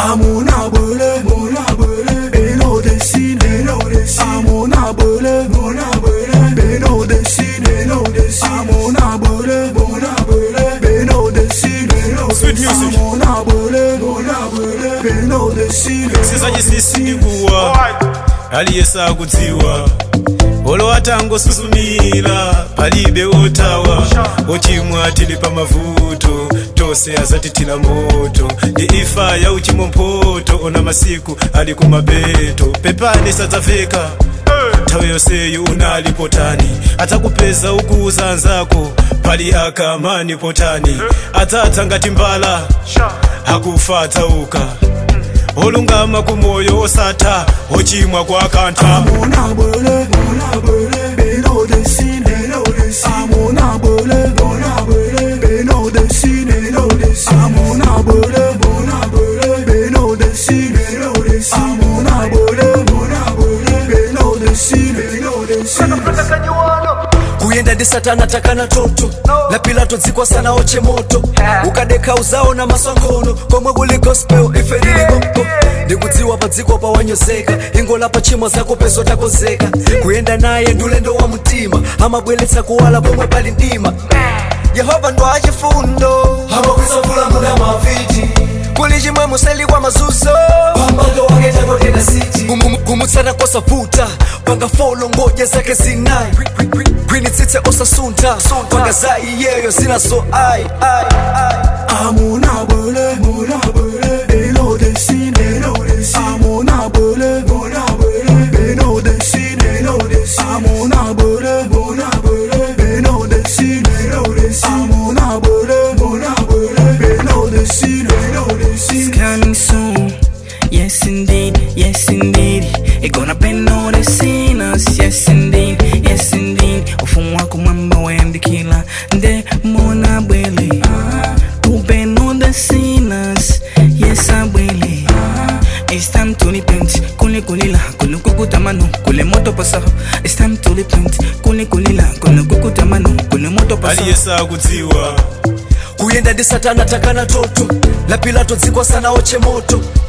amuna bole mona bole beno desine beno desine amuna bole mona bole beno desine beno desine amuna bole mona bole beno desine beno Sweet music. amuna bole mona bole beno desine sizanyisisindikuwa aliyesa kudziwa olo atangosusumira palibe otawa ochimwa tili pa mavuto tose azatithira moto ndi ifa ya uchimo mpoto ona masiku ali kumapeto pepani sadzaveka nthawi yonseyo unali potani adzakupeza ukuza anzako pali akamani potani adzatsa ngati mbala akufa adzauka olungama kumoyo osatha ochimwa kwa kantha amuna bole mona bole beno desine beno desine amuna bole mona bole beno desine beno desine amuna bole mona bole beno desine beno desine amuna bole mona bole beno desine beno desine kuyenda ndi satana takana toto la pilato dzikwa sana oche moto ukadeka uzao na maswangono komwe kuli gospel ife lilikompo ndikudziwa pa dziko pawanyozeka ingola pa chimo zako pezo takozeka kuyenda naye ndi ulendo wa mtima amabweretsa kuwala pomwe pali ndima yehova ndo achifundo amakwisa muda maviti kuli chimwe museli kwa mazuzo pambango wake takotena siti kumutsana kosavuta panga folo ngoja zake zinayi gwinitsitse osasunta panga za iyeyo zinaso ai ai ai amuna bole mona bole beno desine beno desine amuna bole mona bole beno desine beno desine amuna bole mona bole beno desine beno desine amuna bole mona bole beno desine beno desine coming soon. Yes, indeed. Yes, indeed. It gonna bend all the sinners. Yes, indeed. Yes, indeed. Ufumu wako mwamba wendi kila nde mona bwele. To bend all the sinners. Yes, I bwele. It's time to repent. Kule kulila, kule kukutamano, kule moto pasaho. It's time to repent. Kule kulila, kule kukutamano, kule moto pasaho. aliyesa kudziwa kuyenda ndi satana takana toto la pilato dzikwa sana oche moto